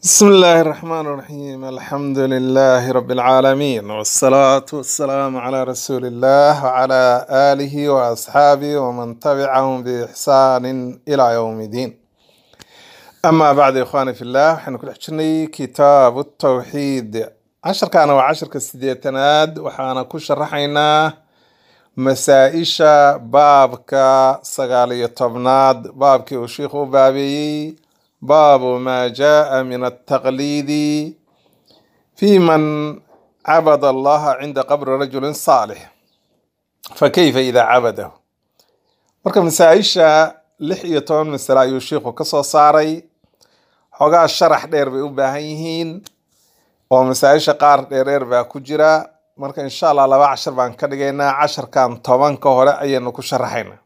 بسم الله الرحمن الرحيم الحمد لله رب العالمين والصلاة والسلام على رسول الله وعلى آله وأصحابه ومن تبعهم بإحسان إلى يوم الدين أما بعد يا إخواني في الله حين كل حجني كتاب التوحيد عشر كان وعشر كسديتناد وحانا كل شرحينا مسائشة بابك سقالية طبناد بابك وشيخ بابي باب ما جاء من التقليد في من عبد الله عند قبر رجل صالح فكيف إذا عبده marka masaa-isha lix iyo toban masale ayuu sheikhu ka soo saaray xoogaa sharax dheer bay u baahan yihiin oo masaa-isha qaar dheerdheer baa ku jira marka insha allah laba cashar baan ka dhigaynaa casharkan tobanka hore ayaynu ku sharaxaynaa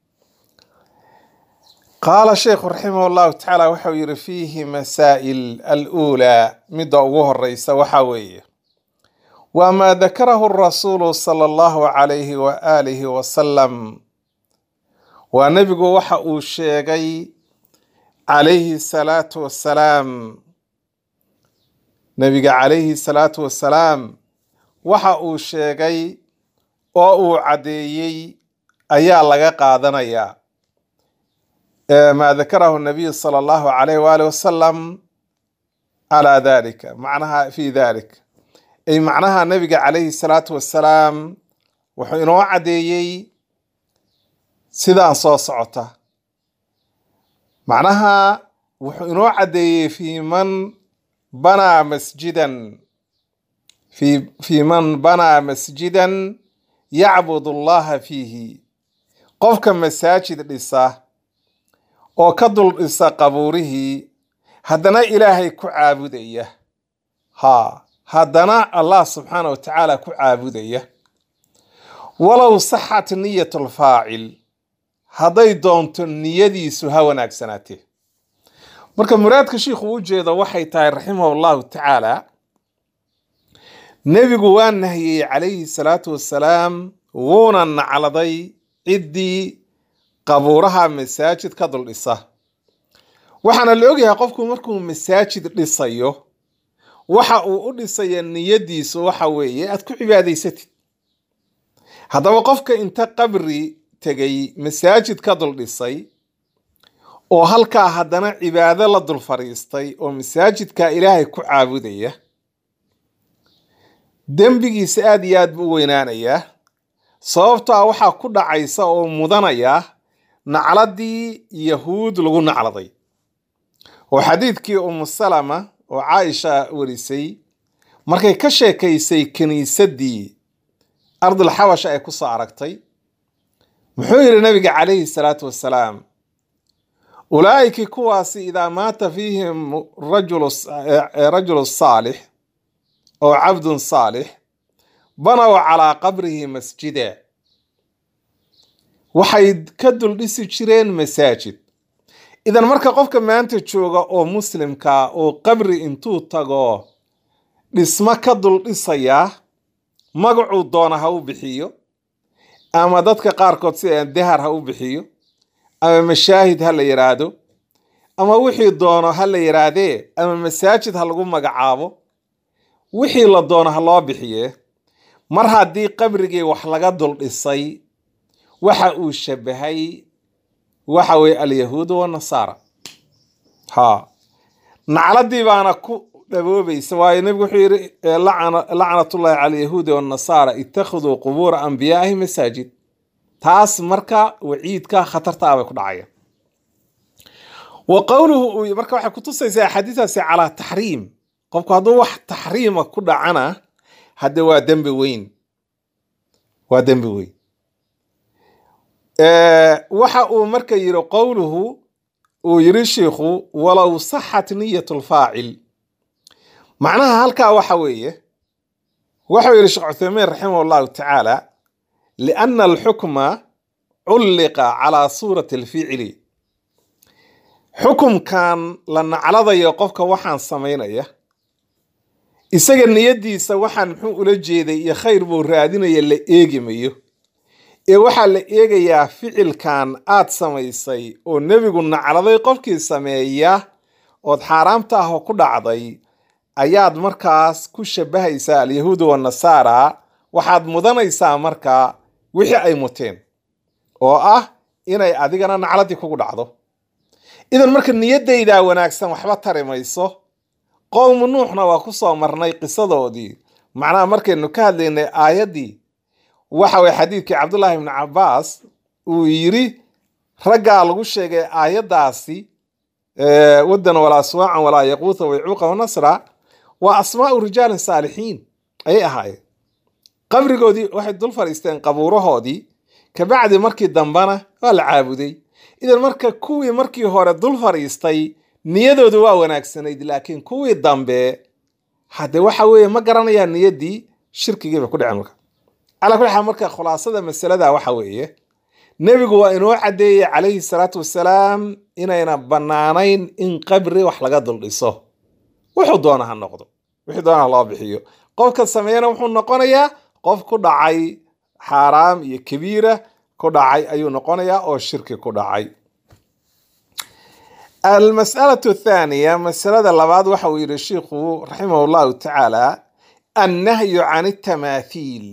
qaala sheikhu raximah llahu tacaala waxau yihi fiihi masaa'il aluulaa midda ugu horeysa waxa weeye waa maa dakarahu rasuulu sala allahu calayhi wa aalihi wasalam waa nebigu waxa uu sheegay calayhi salaatu wassalaam nebiga calayhi salaatu wassalaam waxa uu sheegay oo uu caddeeyey ayaa laga qaadanayaa ما ذكره النبي صلى الله عليه وآله وسلم على ذلك معناها في ذلك أي معناها النبي عليه الصلاة والسلام وحينو عديي سيدان صو صعطة معناها وحينو عديي في من بنى مسجدا في في من بنى مسجدا يعبد الله فيه قفك مساجد لسه oo ka dul dhisa qabuurihii haddana ilaahay ku caabudaya haa haddana allah subxaana wa tacaala ku caabudaya walow saxat niyat lfaacil hadday doonto niyadiisu ha wanaagsanaatee marka muraadka shiikhu u jeedo waxay tahay raximahu llahu tacaala nebigu waa nahiyey calayhi salaatu wassalaam wuuna nacladay ciddii qabuuraha masaajid ka dul dhisa waxaana la ogyahay qofku markuu masaajid dhisayo waxa uu u dhisaya niyadiisu waxa weeye aad ku cibaadaysatid haddaba qofka inta qabri tegay masaajid ka dul dhisay oo halkaa haddana cibaado la dul fadhiistay oo masaajidka ilaahay ku caabudaya dembigiisa aad iyo aad buu u weynaanayaa sababtaa waxaa ku dhacaysa oo mudanaya nacladii yahuud lagu nacladay oo xadiidkii umu salama oo caaisha warisay markay ka sheekaysay kiniisadii ardul xabasha ay kusoo aragtay muxuu yidhi nabiga calayhi salaatu wassalaam ulaa'iki kuwaasi idaa maata fiihim rajulu saalix oo cabdun saalix banow calaa qabrihi masjida waxay ka dul dhisi jireen masaajid idan marka qofka maanta jooga oo muslimka oo qabri intuu tago dhismo ka dul dhisaya magacuu doona ha u bixiyo ama dadka qaarkood sida dahar ha u bixiyo ama mashaahid ha la yidhaahdo ama wixii doono ha la yidhaahdee ama masaajid ha lagu magacaabo wixii la doono ha loo bixiye mar haddii qabrigii wax laga dul dhisay waxa uu shabahay waxa weye alyahuudu wanasaara ha nacladii baana ku dhaboobaysa waayo nebigu wuxuu yidhi lacnatullahi cala alyahuudi wanasaara ittakhiduu qubuura anbiyaaihi masaajid taas marka waciidka khatarta ah bay ku dhacayaan wa qowluhu marka waxay kutusaysaa axaadiistaasi calaa taxriim qofku hadduu wax taxriima ku dhacana hadde waa dembi weyn waa dembi weyn waxa uu marka yidhi qowluhu uu yidhi shiikhu walow saxat niyat lfaacil macnaha halkaa waxa weeye waxau yidhi sheekh cuthaymiin raximah allahu tacaala lianna alxukma culliqa calaa suurati alficli xukumkan la nacladayo qofka waxaan samaynaya isaga niyadiisa waxaan muxuu ula jeeday iyo khayr buu raadinaya la eegimayo ee waxaa la eegayaa ficilkan aad samaysay oo nebigu nacladay qofkii sameeya ood xaaraamta ah oo ku dhacday ayaad markaas ku shabahaysaa alyahuuda wanasaara waxaad mudanaysaa marka wixii ay muteen oo ah inay adigana nacladii kugu dhacdo idan marka niyaddaydaa wanaagsan waxba tari mayso qowmu nuuxna waa ku soo marnay qisadoodii macnaha markaynu ka hadlaynay aayaddii waxa weye xadiidkii cabdullaahi ibni cabbaas uu yidhi raggaa lagu sheegay aayaddaasi waddan walaa suwaacan walaa yaquuta waycuuqa wanasra waa asmaa'u rijaalin saalixiin ayay ahaayeen qabrigoodii waxay dul fadhiisteen qabuurahoodii kabacdi markii dambena waa la caabuday idan marka kuwii markii hore dul fadhiistay niyadoodu waa wanaagsanayd laakiin kuwii dambe hadde waxa weeye ma garanayaan niyaddii shirkigiiba ku dhicen marka calaa kulli xaal marka khulaasada masalada waxa weeye nebigu waa inoo caddeeyey calayhi salaatu wasalaam inayna bannaanayn in qabri wax laga duldhiso wuxuu doona ha noqdo wixii doona ha loo bixiyo qofka sameeyana wuxuu noqonayaa qof ku dhacay xaaraam iyo kabiira ku dhacay ayuu noqonayaa oo shirki ku dhacay almas'alatu athaaniya masalada labaad waxa uu yidhi shiikhu raximah llahu tacaala annahyu can altamaathiil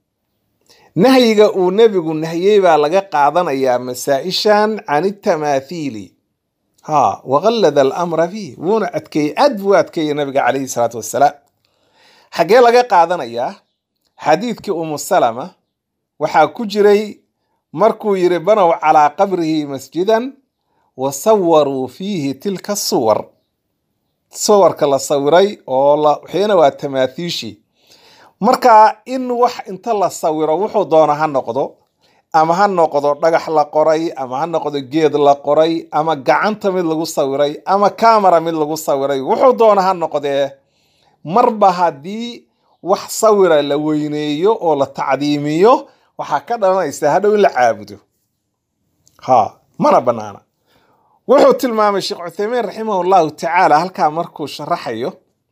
nahyiga uu nebigu nahiyey baa laga qaadanayaa masaa-ishan can altamaathiili ha waqallada alamra fiih wuuna adkeeyey aad buu adkeeyey nabiga calayhi salaatu wassalaam xaggee laga qaadanayaa xadiidkii umu salama waxaa ku jiray markuu yidhi banow calaa qabrihi masjidan wa sawaruu fiihi tilka suwar suwarka la sawiray oo waxayna waa tamaathiishii marka in wax inta la sawiro wuxuu doona ha noqdo ama ha noqdo dhagax la qoray ama ha noqdo geed la qoray ama gacanta mid lagu sawiray ama kamera mid lagu sawiray wuxuu doona ha noqdee marba haddii wax sawira la weyneeyo oo la tacdiimiyo waxaa ka dhalanaysa hadhow in la caabudo ha mana banaana wuxuu tilmaamay sheekh cuthaymiin raximah llahu tacaala halkaa markuu sharaxayo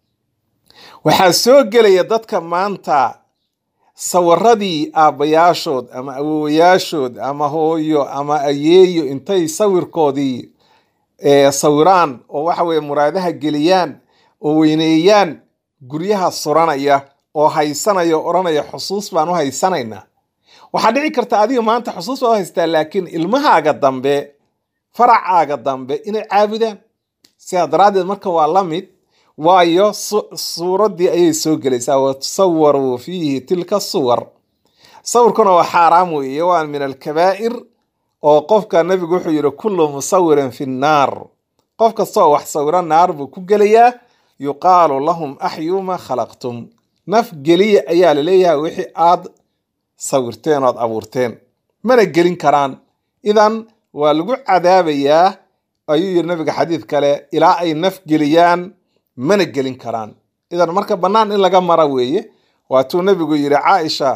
waxaa soo gelaya dadka maanta sawiradii aabbayaashood ama awowayaashood ama hooyo ama ayeeyo intay sawirkoodii sawiraan oo waxa weye muraadaha geliyaan oo weyneeyaan guryaha suranaya oo haysanaya o odhanaya xusuus baan u haysanaynaa waxaa dhici karta adiga maanta xusuus baad u haystaa laakiin ilmahaaga dambe faracaaga dambe inay caabudaan sidaa daraaddeed marka waa la mid waayo suuraddii ayay soo gelaysaa watasawaruu fiihi tilka suwar sawirkuna waa xaaraam weeye waa min alkabaa'ir oo qofka nebigu wuxuu yidhi kullu musawirin fi nnaar qof kastaoo wax sawiro naar buu ku gelayaa yuqaalu lahum axyuu ma khalaqtum naf geliya ayaa laleeyahay wixii aad sawirteen ood abuurteen mana gelin karaan idan waa lagu cadaabayaa ayuu yidhi nabiga xadiid kale ilaa ay naf geliyaan mana gelin karaan idan marka bannaan in laga mara weeye waatuu nebigu yidhi caaisha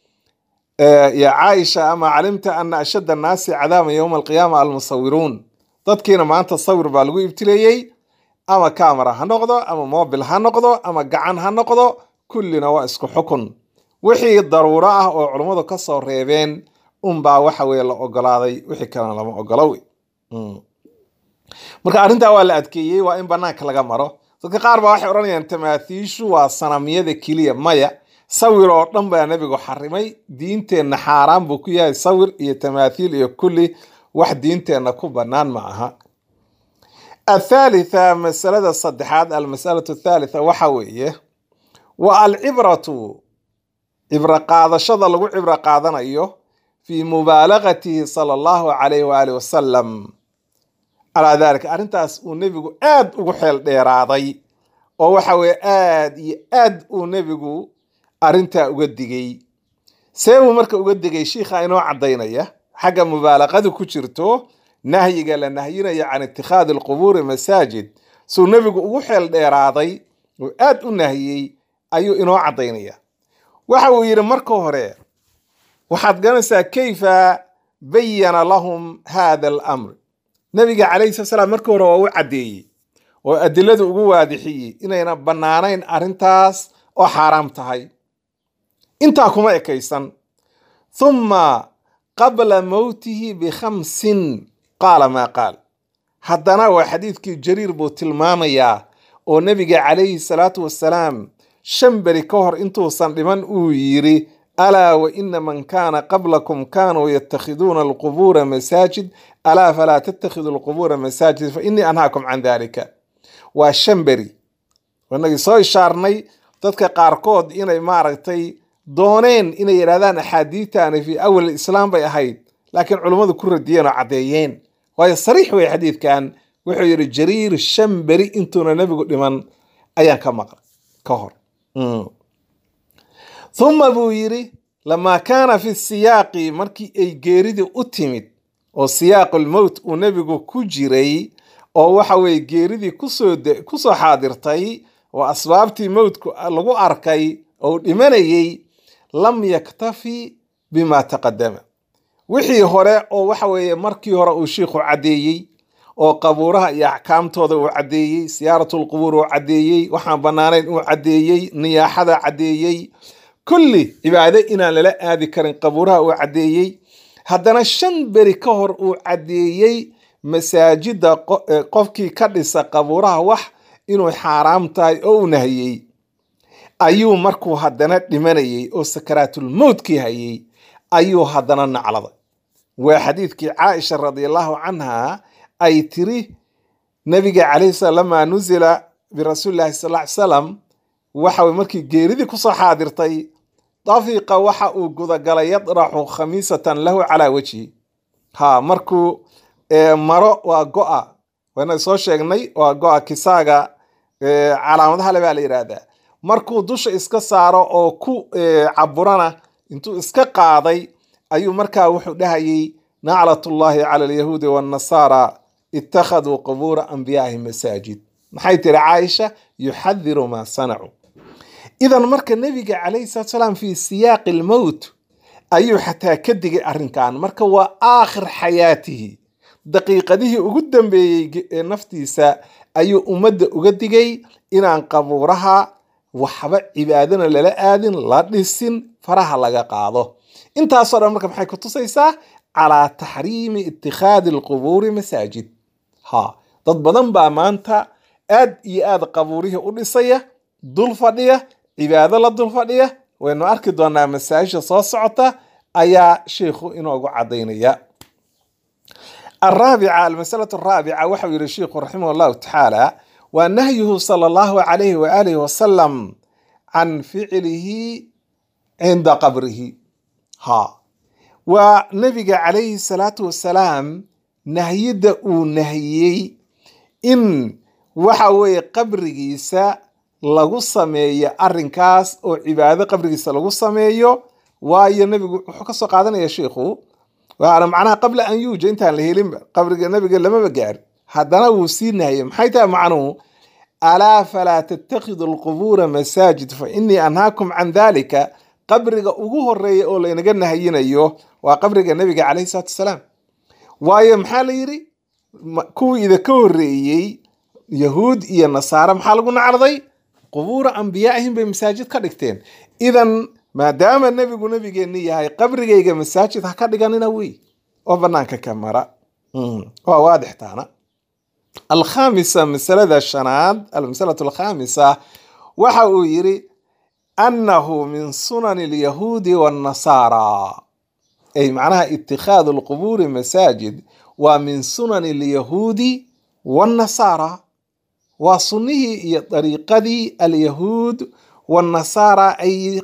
ya caaisha ama calimta ana ashadda annaasi cadaaban yowma alqiyaama almusawiruun dadkiina maanta sawir baa lagu ibtileeyey ama kamera ha noqdo ama mobil ha noqdo ama gacan ha noqdo kullina waa isku xukun wixii daruuro ah oo culummadu ka soo reebeen unbaa waxa weye la ogolaaday wixii kalena lama ogolo wey marka arrintaa waa la adkeeyey waa in banaanka laga maro dadka qaar baa waxay odhanayaan tamaathiishu waa sanamyada keliya maya sawir oo dhan baa nebigu xarimay diinteenna xaaraan buu ku yahay sawir iyo tamaathiil iyo kulli wax diinteenna ku bannaan ma aha athaalitha masalada saddexaad almasalatu athaalitha waxa weeye waa alcibratu cibro qaadashada lagu cibro qaadanayo fii mubaalagatihi sala allahu calayh waali wasalam calaa dalika arrintaas uu nebigu aad ugu xeel dheeraaday oo waxa weye aad iyo aad uu nebigu arrintaa uga digay see buu marka uga digay shiikha inoo caddaynaya xagga mubaalaqadu ku jirto nahyiga la nahyinayo can itikhaadi alqubuuri masaajid suu nebigu ugu xeel dheeraaday oo aad u nahiyey ayuu inoo caddaynaya waxa uu yidhi marka hore waxaad garanaysaa kayfa bayana lahum hada alamr nabiga calayhi sala salaam markii hore waa u caddeeyey oo adiladu ugu waadixiyey inayna bannaanayn arrintaas oo xaaraam tahay intaa kuma ekaysan thumma qabla mowtihi bikhamsin qaala maa qaal haddana waa xadiidkii jariir buu tilmaamayaa oo nebiga calayhi salaatu wasalaam shan beri ka hor intuusan dhiman uu yidhi alaa wa ina man kaana qablakum kaanuu yatakhiduuna alqubuura masaajid alaa falaa tattakhiduu alqubuura masaajid fa innii anhaakum can dalika waa shan beri inagii soo ishaarnay dadka qaarkood inay maaragtay dooneen inay yidhahdaan axaadiidtaani fii awal islaam bay ahayd laakiin culummadu ku radiyeen oo caddeeyeen waayo sariix wey xadiidkan wuxuu yidhi jariir shan beri intuuna nebigu dhiman ayaan ka maqlay ka hor uma buu yidhi lamaa kaana fi siyaaqi markii ay geeridii u timid oo siyaaqulmowt uu nebigu ku jiray oo waxa weye geeridii kusoo kusoo xaadirtay oo asbaabtii mowtku lagu arkay oo dhimanayey lam yaktafi bima taqadama wixii hore oo waxa weeye markii hore uu shiikhu caddeeyey oo qabuuraha iyo axkaamtooda uu caddeeyey siyaaratulqubuur uu caddeeyey waxaan bannaanayn uu caddeeyey niyaaxada caddeeyey kulli cibaado inaan lala aadi karin qabuuraha uu caddeeyey haddana shan beri ka hor uu caddeeyey masaajidda qofkii ka dhisa qabuuraha wax inuu xaaraam tahay oo u nahiyey ayuu markuu haddana dhimanayey oo sakaraatulmowtkii hayey ayuu haddana nacladay waa xadiidkii caaisha radiallahu canha ay tiri nabiga calayhi salam lamaa nuzila birasuulillahi sal ly salam waxa weye markii geeridii kusoo xaadirtay dafiqa waxa uu gudagalay yadraxu khamiisatan lahu calaa wejhi ha markuu maro waa go-a waana soo sheegnay waa go-a kisaaga calaamadaha le baa la yidhaahdaa markuu dusha iska saaro oo ku caburana intuu iska qaaday ayuu markaa wuxuu dhahayey naclatullahi cala alyahuudi waannasaara ittakhaduu qubuura anbiyaaihi masaajid maxay tiri caaisha yuxadiru maa sanacuu idan marka nebiga calayhi salatu salaam fii siyaaqi almowt ayuu xataa ka digay arrinkan marka waa aakhir xayaatihi daqiiqadihii ugu dambeeyey ee naftiisa ayuu ummadda uga digay inaan qabuuraha waxba cibaadana lala aadin la dhisin faraha laga qaado intaasoo dhan marka maxay ku tusaysaa calaa taxriimi itikhaadi alqubuuri masaajid ha dad badan baa maanta aad iyo aad qabuurihii u dhisaya dul fadhiya cibaado la dul fadhiya waynu arki doonaa masaajisha soo socota ayaa sheikhu inoogu cadaynaya الرابعة المسألة الرابعة وحو يري الشيخ رحمه الله تعالى ونهيه صلى الله عليه وآله وسلم عن فعله عند قبره ها ونبي عليه الصلاة والسلام نهيد نهيي إن وحوي قبرجيسا lagu sameeyo arrinkaas oo cibaado qabrigiisa lagu sameeyo waayo nebigu wuxuu kasoo qaadanaya sheikhu waana macnaha qabla an yuuja intaan la helinba qabriga nabiga lamaba gaari haddana wuu sii nahayay maxay tahay macnuhu alaa falaa tattakhidu alqubuura masaajid fa innii anhaakum can dalika qabriga ugu horeeya oo laynaga nahayinayo waa qabriga nabiga calayhi salatu wasalaam waayo maxaa la yidhi kuwii idinka horreeyey yahuud iyo nasaare maxaa lagu nacraday qubuura ambiyaaihim bay masaajid ka dhigteen idan maadaama nebigu nebigeenni yahay qabrigayga masaajid ha ka dhiganina wey oo banaanka ka mara waa waadix taana alkhamisa masalada shanaad almasalatu alkhamisa waxa uu yiri annahu min sunani alyahuudi waannasaara ay macnaha itikhaadu alqubuuri masaajid waa min sunani alyahuudi waannasaara waa sunnihii iyo dariiqadii alyahuud waannasaara ay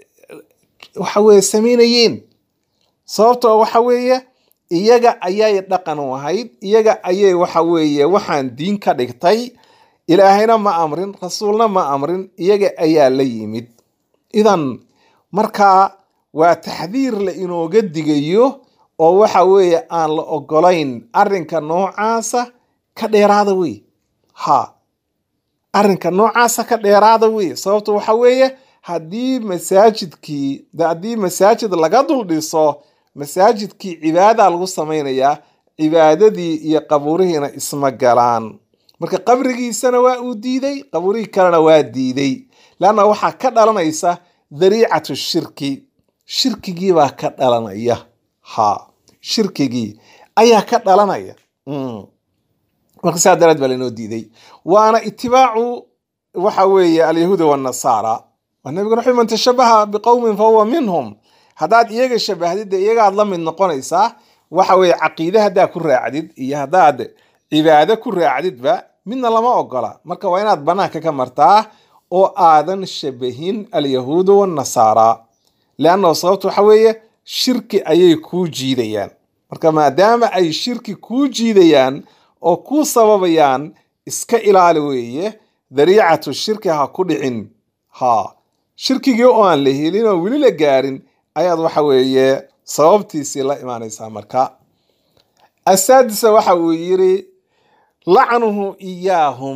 waxa weye samaynayeen sababtoo waxa weeye iyaga ayay dhaqan u ahayd iyaga ayay waxa weeye waxaan diin ka dhigtay ilaahayna ma amrin rasuulna ma amrin iyaga ayaa la yimid idan markaa waa taxdiir la inooga digayo oo waxa weeye aan la ogolayn arrinka noocaasa ka dheeraada wey ha arrinka noocaasa ka dheeraada wey sababto waxa weeye haddii masaajidkii haddii masaajid laga dul dhiso masaajidkii cibaada lagu samaynayaa cibaadadii iyo qabuurihiina isma galaan marka qabrigiisana waa uu diiday qabuurihii kalena waa diiday leanna waxaa ka dhalanaysa dariicatu shirki shirkigii baa ka dhalanaya ha shirkigii ayaa ka dhalanaya marka saa daraad baa lainoo diiday waana itibaacu waxa weeye alyahuuda wanasaara waa nabiga wuxuu man tashabaha biqowmin fahuwa minhum haddaad iyaga shabahdid dee iyagaad la mid noqonaysaa waxa weeye caqiide haddaad ku raacdid iyo haddaad cibaado ku raacdidba midna lama ogola marka waa inaad banaanka ka martaa oo aadan shabahin alyahuuda wanasaara leannahu sababta waxa weeye shirki ayay kuu jiidayaan marka maadaama ay shirki kuu jiidayaan oo kuu sababayaan iska ilaali weeye dariicatu shirki ha ku dhicin ha shirkigii oo aan la helin oo weli la gaarin ayaad waxa weeye sababtiisii la imaanaysaa marka asaadisa waxa uu yiri lacnuhu iyaahum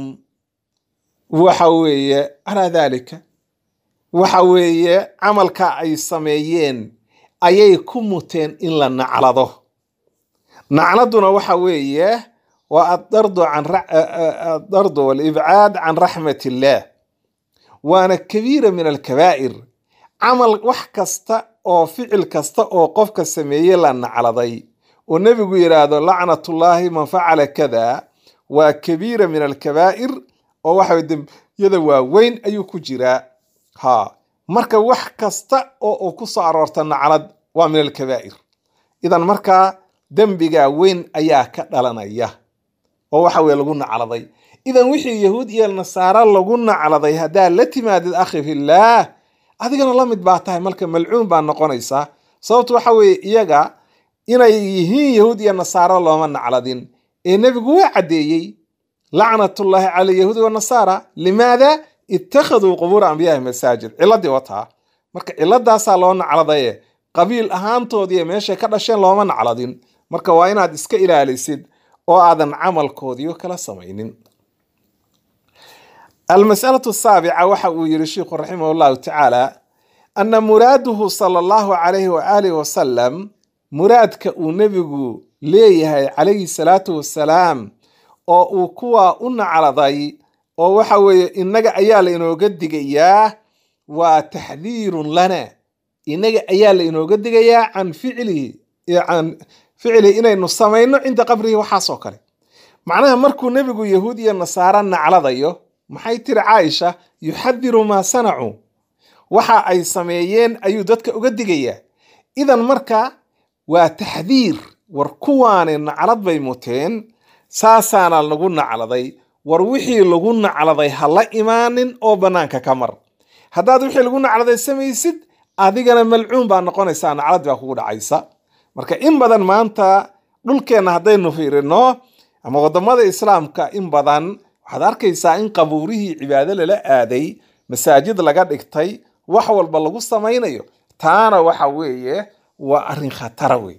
waxa weeye calaa daalika waxa weeye camalka ay sameeyeen ayay ku muteen in la naclado nacladuna waxa weeye waa addardu can addardu walibcaad can raxmat illaah waana kabiira min alkabaa'ir camal wax kasta oo ficil kasta oo qofka sameeye la nacladay oo nebigu yidhaahdo lacnatullaahi man facala kada waa kabiira min alkabaa'ir oo waxa dembiyada waaweyn ayuu ku jiraa ha marka wax kasta oo uu ku soo aroorta naclad waa min alkabaa'ir idan markaa dembiga weyn ayaa ka dhalanaya oo waxa weye lagu nacladay idan wixii yahuud iyo nasaaro lagu nacladay haddaad la timaadid akhi fillaah adigana la mid baa tahay marka malcuun baa noqonaysaa sababtu waxa weeye iyaga inay yihiin yahuud iyo nasaaro looma nacladin ee nebigu waa caddeeyey lacnatullaahi cala yahuudi wanasaara limaada ittakhaduu qubuura ambiyahi masaajid ciladii wataa marka ciladaasaa loo nacladaye qabiil ahaantoodiiyo meeshay ka dhasheen looma nacladin marka waa inaad iska ilaalisid oo aadan camalkoodiio kala samaynin almasalatu asaabica waxa uu yiri sheikhu raximah allahu tacaala ana muraaduhu sala allahu calayhi waaalih wasalam muraadka uu nebigu leeyahay calayhi salaatu wasalaam oo uu kuwa u nacladay oo waxa weeye innaga ayaa la inooga digayaa waa taxdiirun lana innaga ayaa la inooga digayaa can ficlihi can ficlihi inaynu samayno cinda qabrihi waxaasoo kale macnaha markuu nebigu yahuud iyo nasaaro nacladayo maxay tiri caaisha yuxadiru maa sanacuu waxa ay sameeyeen ayuu dadka uga digayaa idan marka waa taxdiir war kuwaani naclad bay muteen saasaana lagu nacladay war wixii lagu nacladay ha la imaanin oo bannaanka ka mar haddaad wixii lagu nacladay samaysid adigana malcuun baa noqonaysaa naclad baa kugu dhacaysa marka in badan maanta dhulkeenna haddaynu fiirino ama waddamada islaamka in badan waxaad arkaysaa in qabuurihii cibaado lala aaday masaajid laga dhigtay wax walba lagu samaynayo taana waxa weeye waa arrin khatara wey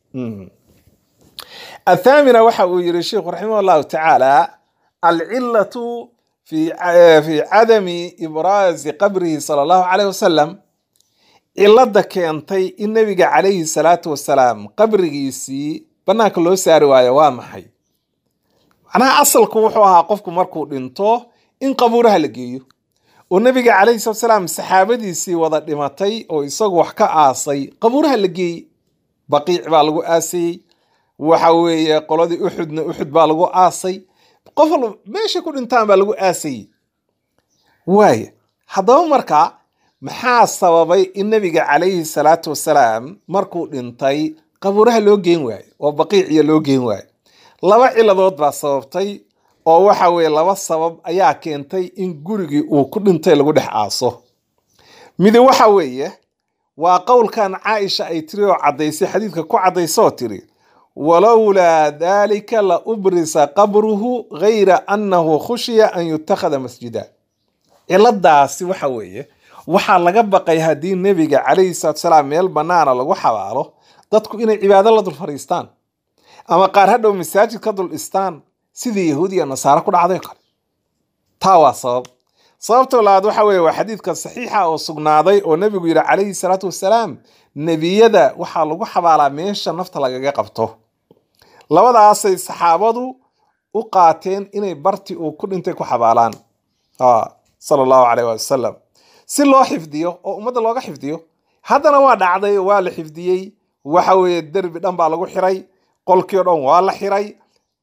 athaamina waxa uu yiri sheikhu raximah allahu tacaala alcilatu fi cadami ibraazi qabrihi sala allahu caleyh wasalam cilada keentay in nebiga calayhi salaatu wasalaam qabrigiisii bannaanka loo saari waayo waa maxay macnaha asalku wuxuu ahaa qofku markuu dhinto in qabuuraha la geeyo oo nebiga calayhi salatu wasalaam saxaabadiisii wada dhimatay oo isagu wax ka aasay qabuuraha la geeyey baqiic baa lagu aasayey waxa weeye qoladii uxudna uxud baa lagu aasay qof walba meeshay ku dhintaan baa lagu aasayey waaya haddaba marka maxaa sababay in nebiga calayhi salaatu wasalaam markuu dhintay qabuuraha loo geen waayo oo baqiiciya loo geen waayo laba ciladood baa sababtay oo waxa weeye laba sabab ayaa keentay in gurigii uu ku dhintay lagu dhex aaso midi waxa weeye waa qowlkan caaisha ay tiri oo caddaysay xadiidka ku caddaysoo tiri walowlaa dalika la ubrisa qabruhu gayra annahu khushiya an yutakhada masjida ciladaasi waxa weeye waxaa laga baqay haddii nebiga calayhi salatu salaam meel bannaana lagu xabaalo dadku inay cibaado la dul fadhiistaan ama qaar hadhow masaajid ka dul dhistaan sidii yahuud iyo nasaare ku dhacday kale taa waa sabab sababtoo labaad waxa weeye waa xadiidka saxiixa oo sugnaaday oo nebigu yidhi calayhi salaatu wasalaam nebiyada waxaa lagu xabaalaa meesha nafta lagaga qabto labadaasay saxaabadu u qaateen inay barti uu ku dhintay ku xabaalaan sala allahu caleyh waali wasalam si loo xifdiyo oo ummadda looga xifdiyo haddana waa dhacday waa la xifdiyey waxa weeye derbi dhan baa lagu xiray qolkii o dhan waa la xiray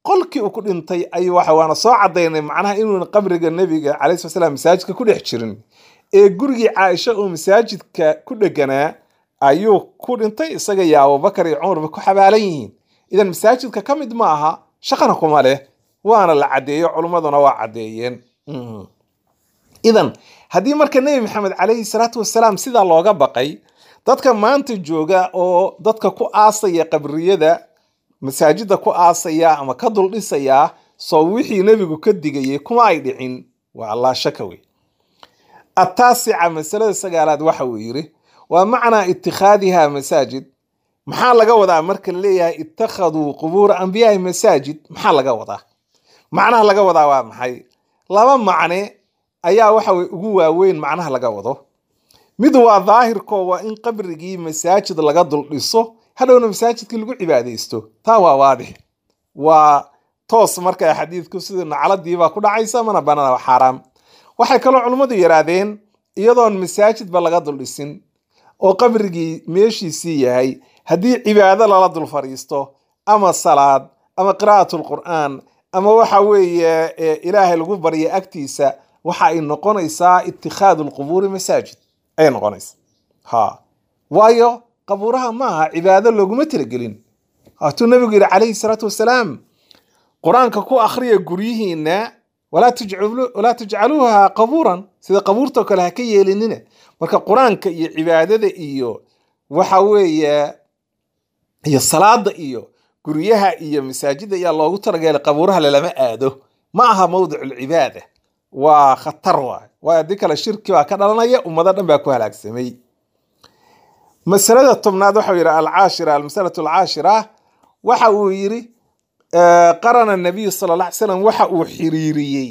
qolkii uu ku dhintay ayuu waxa waana soo cadaynay macnaha inuuna qabriga nebiga calayhi salatu wasalaam masaajidka ku dhex jirin ee gurigii caaisha uu masaajidka ku dheganaa ayuu ku dhintay isaga iyo abubakar iyo cumarba ku xabaalan yihiin idan masaajidka ka mid ma aha shaqana kuma leh waana la caddeeyo culummaduna waa caddeeyeen Mhm. idan haddii marka nebi maxamed calayhi salaatu wasalaam sidaa looga baqay dadka maanta jooga oo dadka ku aasaya qabriyada masaajida ku aasaya ama ka dul dhisaya soo wixii nebigu ka digayay kuma ay dhicin waa allah shaka wey ataasica masalada sagaalaad waxa uu yidhi waa macnaa itikhaadiha masaajid maxaa laga wadaa marka laleeyahay ittakhaduu qubuura anbiyaai masaajid maxaa laga wadaa macnaha laga wadaa waa maxay laba macne ayaa waxa weye ugu waaweyn macnaha laga wado mid waa daahirko waa in qabrigii masaajid laga dul dhiso hadhowna masaajidkii lagu cibaadaysto taa waa waadix waa toos marka xadiidku sida nacladiibaa ku dhacaysa mana banana waa xaaraam waxay kaloo culummadu yidhaahdeen iyadoon masaajidba laga dul dhisin oo qabrigii meeshiisii yahay haddii cibaado lala dul fadhiisto ama salaad ama qiraa'at lqur'aan ama waxa weeye ee ilaahay lagu barya agtiisa waxa ay noqonaysaa itikhaadu lqubuuri masaajid ayay noqonaysaa ha waayo qabuuraha maaha cibaado looguma talagelin waatuu nabigu yidhi calayhi salaatu wasalaam qur-aanka ku akhriya guryihiina walaa tajcalu- walaa tajcaluuha qabuuran sida qabuurtao kale ha ka yeelinina marka qur-aanka iyo cibaadada iyo waxa weeye iyo salaada iyo guryaha iyo masaajida ayaa loogu talagalay qabuuraha lalama aado ma aha mawdicu lcibaada waa khatar waay waayo haddii kale shirki baa ka dhalanaya ummado dhan baa ku halaagsamay masalada tobnaad waxau yidhi alcaashira almasalatu alcaashira waxa uu yidhi eh, qarana nabiyu sala alla alay slam waxa uu xiriiriyey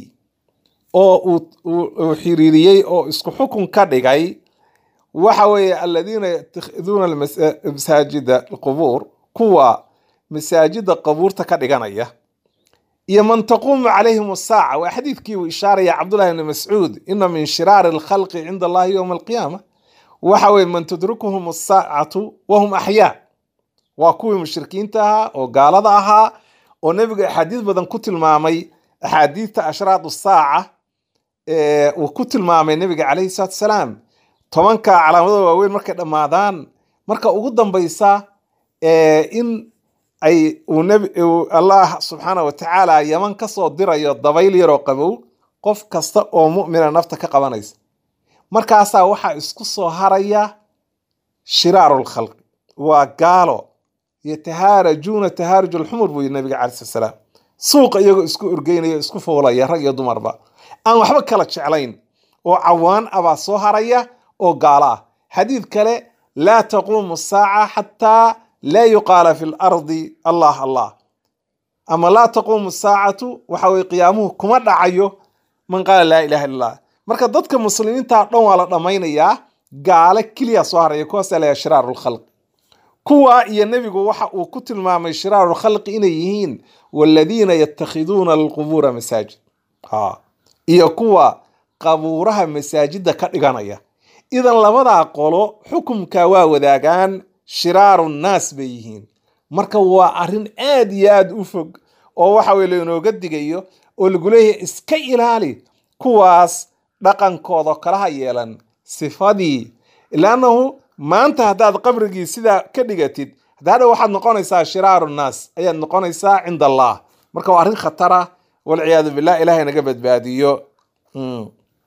oo uu- uu uu xiriiriyey oo isku xukun ka dhigay waxa weeye aladiina yatakhiduuna almas- masaajida alqubuur kuwa masaajida qabuurta ka dhiganaya iyo man taquumu calayhim asaaca waa xadiidkii uu ishaaraya cabdullahi bni mascuud ina min shiraari alkhalqi cinda allahi yowma alqiyaama waxa weye man tudrikuhum asaacatu wahum axyaa waa kuwii mushrikiinta ahaa oo gaalada ahaa oo nebigu axaadiis badan ku tilmaamay axaadiista ashraad saaca ee uu ku tilmaamay nebiga calayhi salaatu wasalaam tobanka calaamado waaweyn markay dhammaadaan marka ugu dambaysa ee in ay uu nebi uu allah subxaana wa tacaala yaman ka soo dirayo dabayl yaroo qabow qof kasta oo mu'mina nafta ka qabanaysa markaasaa waxaa isku soo haraya shiraaru lkhalqi waa gaalo yatahaarajuuna tahaaruj alxumur buu yidhi nabiga calayi slat salaam suuqa iyagoo isku orgeynaya isku foolaya rag iyo dumarba aan waxba kala jeclayn oo cawaan ah baa soo haraya oo gaalo ah xadiid kale laa taquumu saaca xataa laa yuqaala fi lardi allah allah ama laa taquumu saacatu waxa weye qiyaamuhu kuma dhacayo man qaala laa ilaha illa allah marka dadka muslimiinta dhan waa la dhammaynayaa gaale keliya soo haraya kuwaasa la shiraaru lkhalq kuwa iyo nebigu waxa uu ku tilmaamay shiraaru lkhalqi inay yihiin waladiina yatakhiduuna alqubuura masaajid ha iyo kuwa qabuuraha masaajida ka dhiganaya idan labadaa qolo xukumka waa wadaagaan shiraaru nnaas bay yihiin marka waa arrin aad iyo aad u fog oo waxa weye lainooga digayo oo lagu leeyahay iska ilaali kuwaas dhaqankooda kalaha yeelan sifadii ilaannahu maanta haddaad qabrigii sidaa ka dhigatid hadda waxaad noqonaysaa shiraaru nnaas ayaad noqonaysaa cinda allah marka waa arrin khatara walciyaadu billah ilahay naga badbaadiyo Mm.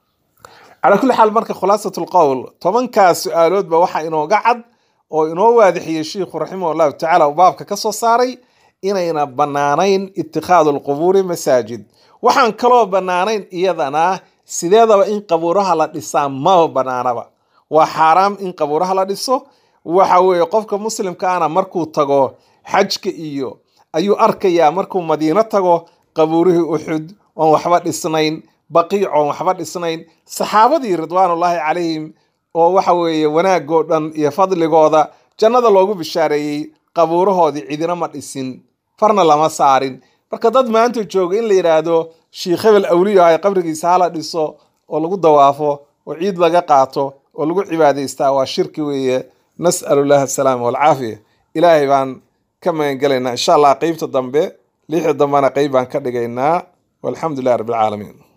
calaa kulli xaal marka khulaasat lqowl tobankaas su-aaloodba waxaa inooga cad oo inoo waadixiyey shiikhu raximah allahu tacaala uu baabka ka soo saaray inayna bannaanayn itikhaadu lqubuuri masaajid waxaan kaloo bannaanayn iyadana sideedaba in qabuuraha la dhisaa maba bannaanaba waa xaaraam in qabuuraha la dhiso waxa weeye qofka muslimkaana markuu tago xajka iyo ayuu arkayaa markuu madiino tago qabuurihii uxud oon waxba dhisnayn baqiic oon waxba dhisnayn saxaabadii ridwaanullaahi calayhim oo waxa weeye wanaagoo dhan iyo fadligooda jannada loogu bishaareeyey qabuurahoodii cidina ma dhisin farna lama saarin marka dad maanta jooga in la yidhaahdo shiikh hebel awliyo ay qabrigiisa hala dhiso oo lagu dawaafo oo ciid laga qaato oo lagu cibaadaystaa waa shirki weeye nas'alu llahi asalaama walcaafiya ilaahay baan ka magangelaynaa insha allah qeybta dambe lixii dambana qeyb baan ka dhigaynaa walxamdu lilah rabbi alcaalamiin